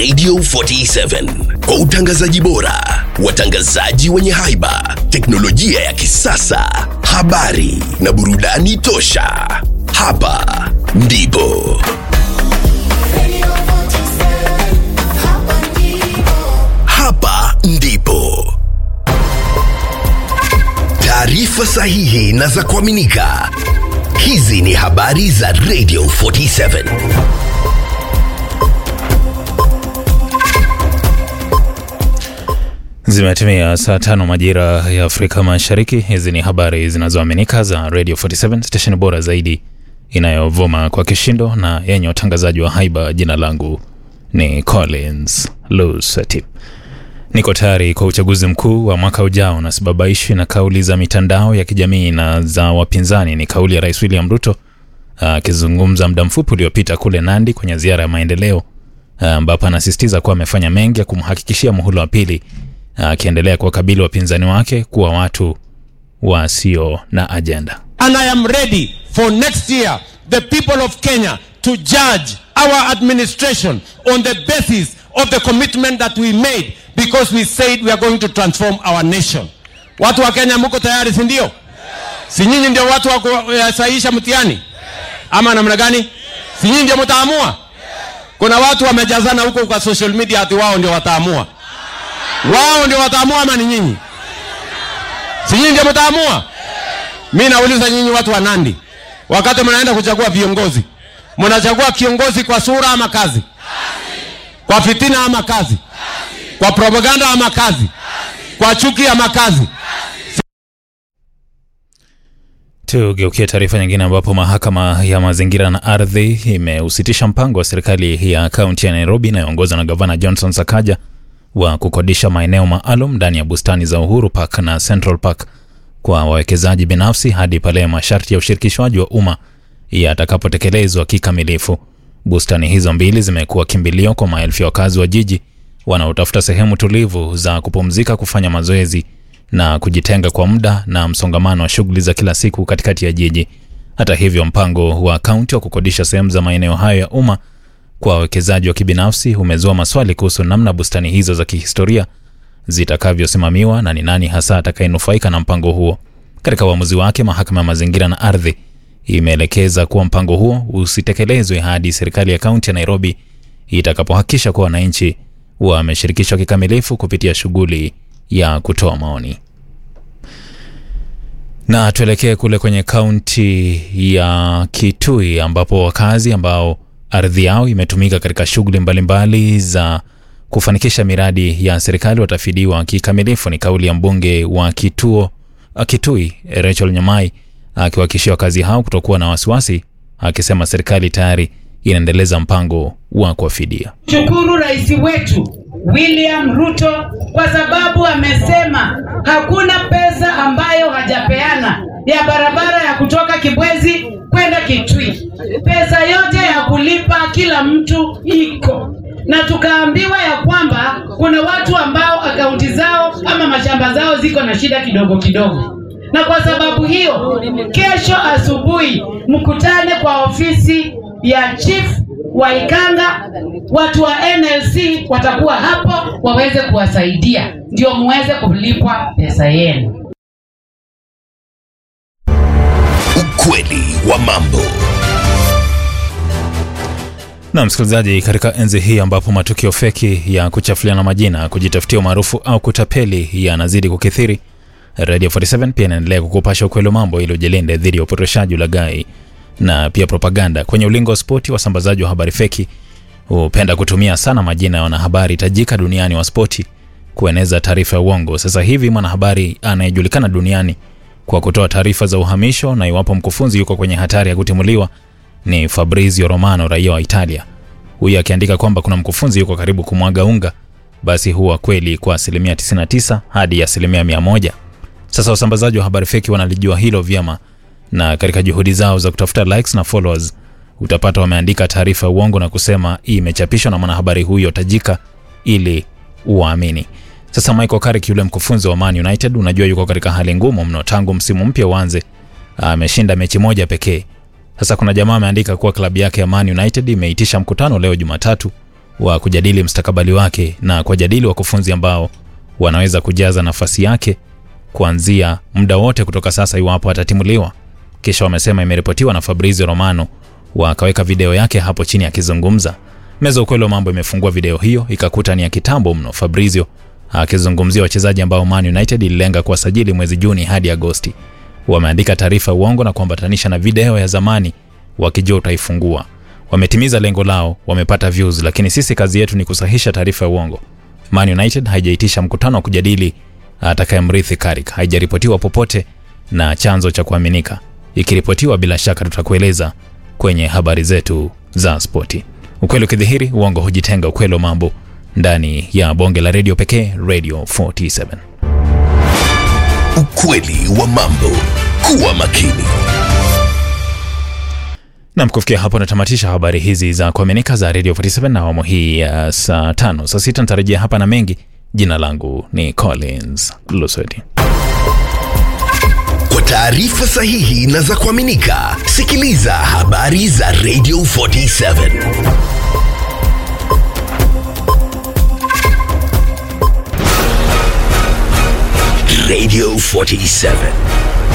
Radio 47 kwa utangazaji bora, watangazaji wenye haiba, teknolojia ya kisasa, habari na burudani tosha. Hapa ndipo hapa ndipo taarifa sahihi na za kuaminika. Hizi ni habari za Radio 47. Zimetimia saa tano majira ya Afrika Mashariki. Hizi ni habari zinazoaminika za Radio 47 station bora zaidi inayovuma kwa kishindo na yenye utangazaji wa haiba. Jina langu ni Collins Lusati. Niko tayari kwa uchaguzi mkuu wa mwaka ujao na sibabaishi na kauli za mitandao ya kijamii na za wapinzani. Ni kauli ya Rais William Ruto akizungumza muda mfupi uliopita kule Nandi kwenye ziara ya maendeleo ambapo anasisitiza kuwa amefanya mengi ya kumhakikishia muhula wa pili akiendelea kuwakabili wapinzani wake kuwa watu wasio na ajenda. and I am ready for next year the people of Kenya to judge our administration on the basis of the commitment that we made because we said we are going to transform our nation. Watu wa Kenya mko tayari, si ndio? Si nyinyi ndio watu wa kusahihisha mtihani ama namna gani? Si nyinyi ndio mtaamua? Kuna watu wamejazana huko kwa social media ati wao ndio wataamua. Wao ndio wataamua ama ni nyinyi? Si nyinyi ndio mtaamua? Mi nauliza nyinyi watu wa Nandi, wakati mnaenda kuchagua viongozi, mnachagua kiongozi kwa sura ama kazi? Kwa fitina ama kazi? Kwa propaganda ama kazi? Kwa chuki ama kazi? Tugeukie taarifa nyingine ambapo mahakama ya mazingira na ardhi imeusitisha mpango wa serikali ya kaunti ya Nairobi inayoongozwa na gavana Johnson Sakaja wa kukodisha maeneo maalum ndani ya bustani za Uhuru Park na Central Park kwa wawekezaji binafsi hadi pale masharti ya ushirikishwaji wa umma yatakapotekelezwa kikamilifu. Bustani hizo mbili zimekuwa kimbilio kwa maelfu ya wakazi wa jiji wanaotafuta sehemu tulivu za kupumzika, kufanya mazoezi na kujitenga kwa muda na msongamano wa shughuli za kila siku katikati ya jiji. Hata hivyo, mpango wa kaunti wa kukodisha sehemu za maeneo hayo ya umma kwa wawekezaji wa kibinafsi umezua maswali kuhusu namna bustani hizo za kihistoria zitakavyosimamiwa na ni nani hasa atakayenufaika na mpango huo. Katika uamuzi wake, mahakama ya mazingira na ardhi imeelekeza kuwa mpango huo usitekelezwe hadi serikali ya kaunti ya Nairobi itakapohakikisha kuwa wananchi wameshirikishwa kikamilifu kupitia shughuli ya kutoa maoni. Na tuelekee kule kwenye kaunti ya Kitui ambapo wakazi ambao ardhi yao imetumika katika shughuli mbalimbali za kufanikisha miradi ya serikali watafidiwa kikamilifu. Ni kauli ya mbunge wa kituo Kitui Rachel Nyamai akiwahakikishia wakazi hao kutokuwa na wasiwasi, akisema serikali tayari inaendeleza mpango wa kuwafidia. Shukuru rais wetu William Ruto kwa sababu amesema hakuna pesa ambayo hajapeana ya barabara ya kutoka Kibwezi kwenda Kitui. Pesa yote ya kulipa kila mtu iko na tukaambiwa ya kwamba kuna watu ambao akaunti zao ama mashamba zao ziko na shida kidogo kidogo, na kwa sababu hiyo, kesho asubuhi mkutane kwa ofisi ya chief wa Ikanga, watu wa NLC watakuwa hapo waweze kuwasaidia ndio muweze kulipwa pesa yenu. Ukweli wa mambo. Na msikilizaji, katika enzi hii ambapo matukio feki ya kuchafuliana majina, kujitafutia umaarufu au kutapeli yanazidi kukithiri, Radio 47 pia inaendelea kukupasha ukweli wa mambo ili ujilinde dhidi ya upotoshaji, ulaghai na pia propaganda. Kwenye ulingo wa spoti, wasambazaji wa habari feki hupenda kutumia sana majina ya wanahabari tajika duniani wa spoti kueneza taarifa ya uongo. Sasa hivi mwanahabari anayejulikana duniani kwa kutoa taarifa za uhamisho na iwapo mkufunzi yuko kwenye hatari ya kutimuliwa ni Fabrizio Romano, raia wa Italia. Huyu akiandika kwamba kuna mkufunzi yuko karibu kumwaga unga, basi huwa kweli kwa asilimia 99 hadi asilimia 100. Sasa wasambazaji wa habari feki wanalijua hilo vyema, na katika juhudi zao za kutafuta likes na followers utapata wameandika taarifa ya uongo na kusema hii imechapishwa na mwanahabari huyo tajika ili uwaamini. Sasa Michael Carrick yule mkufunzi wa Man United, unajua yuko katika hali ngumu mno tangu msimu mpya uanze, ameshinda mechi moja pekee. Sasa kuna jamaa ameandika kuwa klabu yake ya Man United imeitisha mkutano leo Jumatatu wa kujadili mstakabali wake na kuwajadili wakufunzi ambao wanaweza kujaza nafasi yake kuanzia muda wote kutoka sasa iwapo atatimuliwa. Kisha wamesema imeripotiwa na Fabrizio Romano wakaweka video yake hapo chini akizungumza. Meza ukweli wa mambo imefungua video hiyo ikakuta ni ya kitambo mno, Fabrizio akizungumzia wachezaji ambao Man United ililenga kuwasajili mwezi Juni hadi Agosti. Wameandika taarifa ya uongo na kuambatanisha na video ya zamani wakijua utaifungua. Wametimiza lengo lao, wamepata views, lakini sisi kazi yetu ni kusahisha taarifa ya uongo. Man United haijaitisha mkutano wa kujadili atakayemrithi Carrick, haijaripotiwa popote na chanzo cha kuaminika. Ikiripotiwa, bila shaka tutakueleza kwenye habari zetu za spoti. Ukweli ukidhihiri, uongo hujitenga. Ukweli wa mambo ndani ya bonge la redio pekee, Radio 47. Ukweli wa mambo. Kuwa makini. Nam, kufikia hapo natamatisha habari hizi za kuaminika za Radio 47 na awamu hii ya saa tano. Saa sita nitarejea hapa na mengi. Jina langu ni Collins Lusweti. Kwa taarifa sahihi na za kuaminika, sikiliza habari za Radio 47. Radio 47.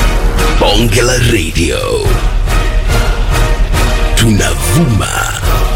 Bonge la Radio. Tunavuma